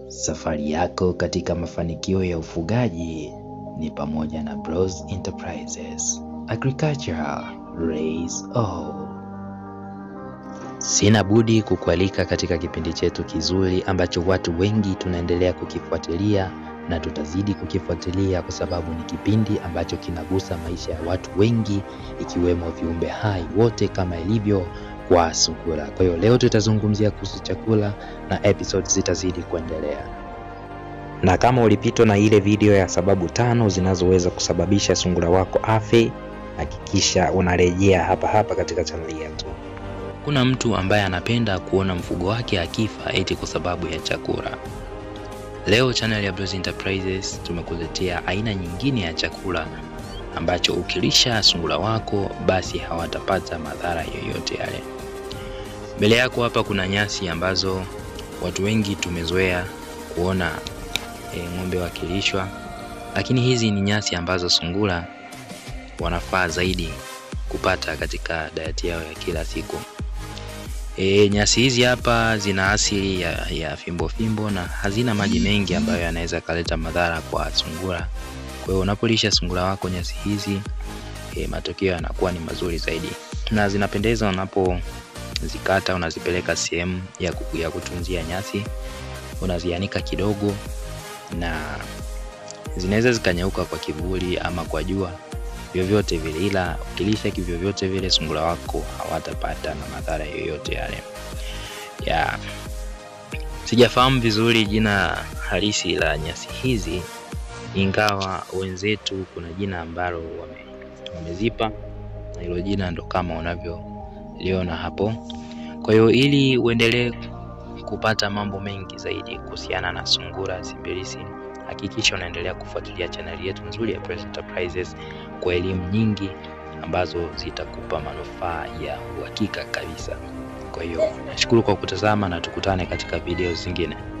Safari yako katika mafanikio ya ufugaji ni pamoja na Bros Enterprises. Agriculture Raise All. Sina budi kukualika katika kipindi chetu kizuri ambacho watu wengi tunaendelea kukifuatilia na tutazidi kukifuatilia kwa sababu ni kipindi ambacho kinagusa maisha ya watu wengi ikiwemo viumbe hai wote kama ilivyo kwa sungura. Kwa hiyo leo tutazungumzia kuhusu chakula na episodes zitazidi kuendelea. Na kama ulipitwa na ile video ya sababu tano zinazoweza kusababisha sungura wako afe, hakikisha unarejea hapa hapa katika chaneli yetu. Kuna mtu ambaye anapenda kuona mfugo wake akifa eti kwa sababu ya chakula. Leo channel ya Bros Enterprises tumekuletea aina nyingine ya chakula ambacho ukilisha sungura wako basi hawatapata madhara yoyote yale. Mbele yako hapa kuna nyasi ambazo watu wengi tumezoea kuona e, ng'ombe wakilishwa, lakini hizi ni nyasi ambazo sungura wanafaa zaidi kupata katika diet yao ya kila siku. E, nyasi hizi hapa zina asili ya, ya fimbo fimbo na hazina maji mengi ambayo yanaweza kaleta madhara kwa sungura. Kwa hiyo unapolisha sungura wako nyasi hizi e, matokeo yanakuwa ni mazuri zaidi na zinapendeza unapozikata, unazipeleka sehemu ya, ya kutunzia nyasi, unazianika kidogo na zinaweza zikanyauka kwa kivuli ama kwa jua vyovyote vile, ila ukilisha kivyovyote vile sungura wako hawatapata na madhara yoyote yale. Ya sijafahamu vizuri jina halisi la nyasi hizi, ingawa wenzetu kuna jina ambalo wame, wamezipa na hilo jina ndo kama unavyoliona hapo. Kwa hiyo ili uendelee kupata mambo mengi zaidi kuhusiana na sungura simbirisi hakikisha unaendelea kufuatilia chaneli yetu nzuri ya Bros Enterprises kwa elimu nyingi ambazo zitakupa manufaa ya uhakika kabisa. Kwa hiyo nashukuru kwa kutazama na tukutane katika video zingine.